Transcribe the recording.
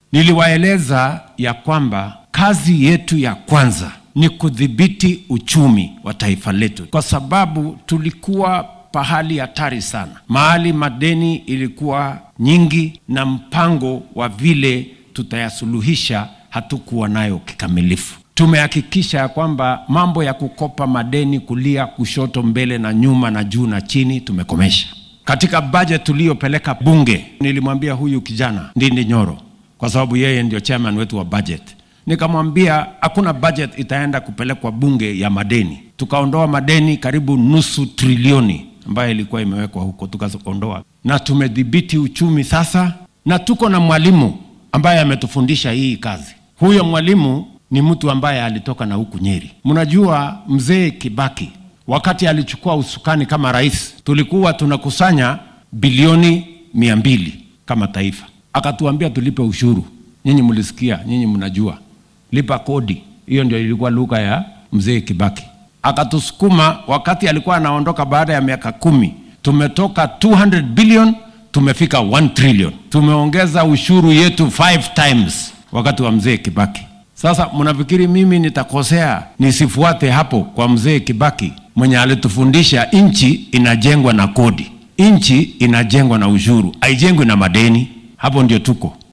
Niliwaeleza ya kwamba kazi yetu ya kwanza ni kudhibiti uchumi wa taifa letu, kwa sababu tulikuwa pahali hatari sana, mahali madeni ilikuwa nyingi na mpango wa vile tutayasuluhisha hatukuwa nayo kikamilifu. Tumehakikisha ya kwamba mambo ya kukopa madeni kulia, kushoto, mbele na nyuma na juu na chini tumekomesha. Katika budget tuliyopeleka bunge, nilimwambia huyu kijana Ndindi Nyoro, kwa sababu yeye ndio chairman wetu wa budget, nikamwambia hakuna budget itaenda kupelekwa bunge ya madeni. Tukaondoa madeni karibu nusu trilioni ambayo ilikuwa imewekwa huko, tukaondoa na tumedhibiti uchumi sasa, na tuko na mwalimu ambaye ametufundisha hii kazi. Huyo mwalimu ni mtu ambaye alitoka na huku Nyeri. Mnajua mzee Kibaki wakati alichukua usukani kama rais, tulikuwa tunakusanya bilioni mia mbili kama taifa, akatuambia tulipe ushuru. Nyinyi mlisikia, nyinyi mnajua, lipa kodi. Hiyo ndio ilikuwa lugha ya mzee Kibaki. Akatusukuma wakati alikuwa anaondoka, baada ya miaka kumi tumetoka 200 billion tumefika 1 trillion. Tumeongeza ushuru yetu 5 times wakati wa mzee Kibaki. Sasa mnafikiri mimi nitakosea nisifuate hapo kwa mzee Kibaki mwenye alitufundisha nchi inajengwa na kodi, nchi inajengwa na ushuru, haijengwi na madeni. Hapo ndio tuko.